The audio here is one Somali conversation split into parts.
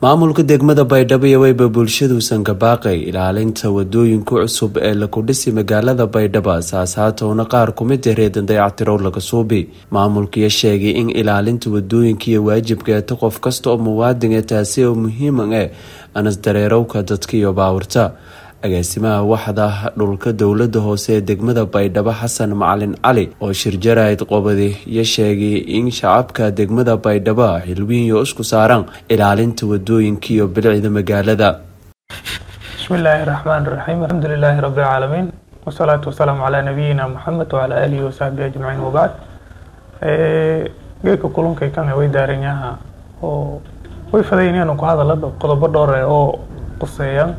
maamulka degmada baydhabo iyo weyba bulshaduusan ka baaqay ilaalinta wadooyinka cusub ee laku dhisi magaalada baydhabo saasaatowna qaar kumid ah reedan dayactirow laga suubi maamulkiyo sheegay in ilaalinta wadooyinka iyo waajibka eeta qof kasta oo muwaadin ee taasi oo muhiiman eh anas dareerowka dadka iyo baawirta agaasimaha waxda dhulka dowlada hoose ee degmada baydhabo xasan macalin cali oo shirjarayd qobadi iyo sheegay in shacabka degmada baydhabo xilwiinyo isku saaraan ilaalinta wadooyinka iyo bilicda magaalada bismillaahi raxmaan raxiim alxamdulilaahi rabbi alcaalamiin wasalaatu wasalaamu calaa nabiyina maxamed wacalaa aalihi wasaxbihi ajmaciin wabacd geedka kulankay kan way daaranyaha oo way fadaynayaan ku hadala qodobo dhowr eh oo quseeyaan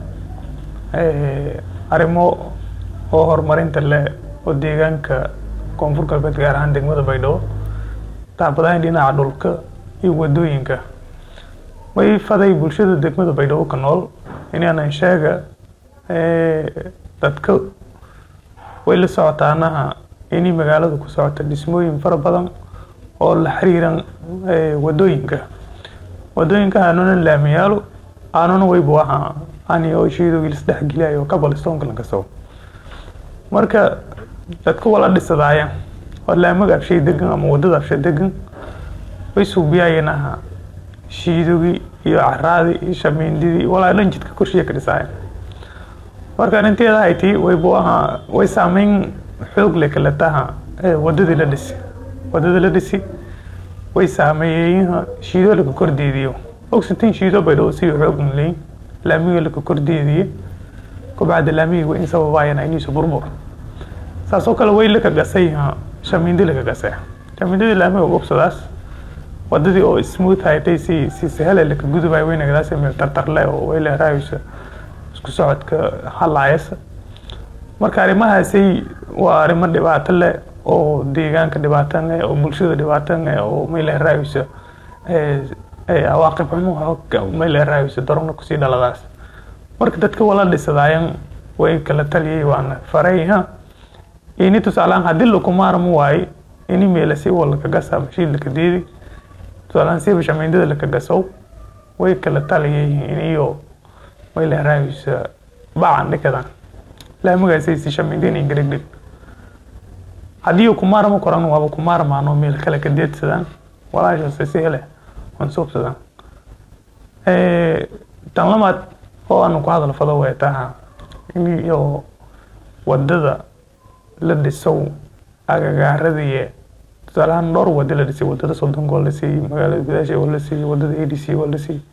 arrimo oo horumarinta leh oo deegaanka koonfur galbeed gaar ahaan degmada baydhabo tacbadahan dhinaca dhulka iyo wadooyinka way faday bulshada degmada baydhabo ka nool inaanan sheega dadka way la socotaanaha inay magaalada ku socota dhismooyin fara badan oo la xiriiran wadooyinka wadooyinka aanuna laamiyaalo aanuna waybu ahaa ani oo shiidowgii lasdhexgeliyayo kabalistonka lankaso marka dadka wala dhisadaaya oo laamaga abshay degan ama wadada abshay degan way suubiyaayeen aha shiidogii iyo caraadii iyo shamiindidii walaa dhan jidka korshiya ka dhisaaya marka arrinteeda hayti waybu ahaa way saameyn xoog leh kale taha wadadii la dhisi wadada la dhisi way saameeyeyaha shiido laka kordeediyo ogsantiin shiido baydhabo si xoog leyn laamiga laka kordeediye kubacda laamiga way in sababaayana iniisu burbur saasoo kale way laka gasay shamiindi laka gasay shamiindadii laamiga gobsadaas wadadii oo smooth haytay si si sahale laka gudubay way nagadaas meel tartarle oo way leeraaysa isku socodka halaayasa marka arrimahaasi waa arrimo dhibaato leh oo deegaanka dhibaatan leh oo bulshada dhibaatan leh oo may leeraaysa awaaqib xumo may leeraaysa darona kusii dhaladaas marka dadka wala dhisadaayan way kala taliyay waana farayha ini tusaalaan haddii lakumaarmo waaye ini meelasi walaka gasa mashiid laka deedi tusaalaan siba shamiindada laka gasow way kala taliyay iniyo may leeraaysa bacan dhikadan laamagaasay si shamiindin ingarigdhig haddii kumaarmo koran waaba kumaarmaano meel kale ka deedsadaan walaashaas si hele mansuubsadaan tan lamaad oo aanu ku hadal fado way taha iyo wadada la dhisow agagaaradiiye tusaalahaan dhowr wada la dhisay wadada soddonka waa la siiyey magaalada gudaasha waa la siiyey wadada a d c waa la siiyey